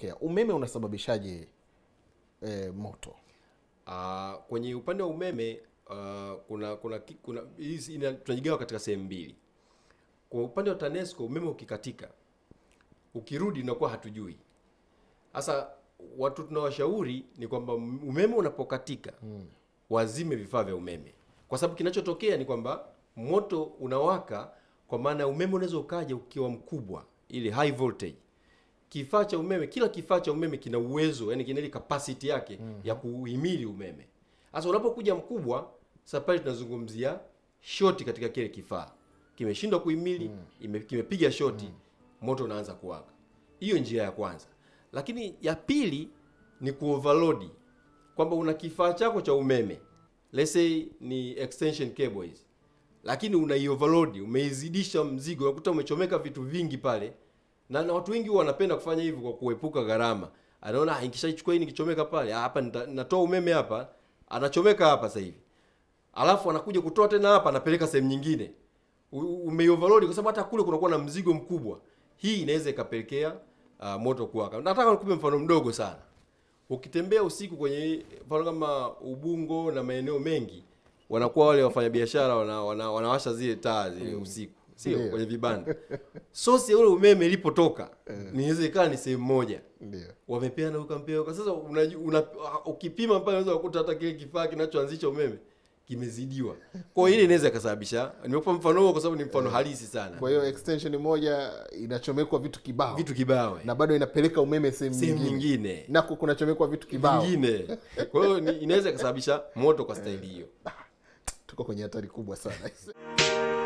kinachotokea umeme unasababishaje eh, moto Uh, kwenye upande wa umeme uh, kuna kuna ki- kuna hizi ina- tunajigawa katika sehemu mbili. Kwa upande wa TANESCO umeme ukikatika, ukirudi unakuwa hatujui. Sasa watu tunawashauri ni kwamba umeme unapokatika wazime vifaa vya umeme, kwa sababu kinachotokea ni kwamba moto unawaka, kwa maana umeme unaweza ukaja ukiwa mkubwa, ile high voltage kifaa cha umeme kila kifaa cha umeme kina uwezo yani kina ile capacity yake ya kuhimili umeme sasa unapokuja mkubwa sasa pale tunazungumzia shoti katika kile kifaa kimeshindwa kuhimili ime, kimepiga shoti moto unaanza kuwaka hiyo njia ya kwanza lakini ya pili ni kuoverload kwamba una kifaa chako cha umeme let's say ni extension cable hizi lakini unaioverload umeizidisha mzigo unakuta umechomeka vitu vingi pale na, na watu wengi huwa wanapenda kufanya hivyo kwa kuepuka gharama anaona "Ah, nikishaichukua hii nikichomeka pale ah, hapa nita- natoa umeme hapa anachomeka hapa sasa hivi alafu anakuja kutoa tena hapa anapeleka sehemu nyingine U- umeioverload kwa sababu hata kule kunakuwa na mzigo mkubwa hii inaweza ikapelekea uh, moto kuwaka nataka nikupe mfano mdogo sana ukitembea usiku kwenye mfano kama ubungo na maeneo mengi wanakuwa wale wafanyabiashara wana, wana, wanawasha zile taa zile usiku sio Ndio. kwenye vibanda sosi ya ule umeme ilipotoka inaweza ikawa ni sehemu moja ndio wamepeana ukampea uka sasa unaju- una, ukipima pale unaweza kukuta hata kile kifaa kinachoanzisha umeme kimezidiwa kwa hiyo ile inaweza ikasababisha nimekupa mfano huo kwa sababu ni mfano halisi sana kwa hiyo extension moja inachomekwa vitu kibao vitu kibao eh. na bado inapeleka umeme sehemu sehemu nyingine nyingine nako kunachomekwa vitu kibao vingine kwa hiyo ni- inaweza ikasababisha moto kwa staili hiyo tuko kwenye hatari kubwa sana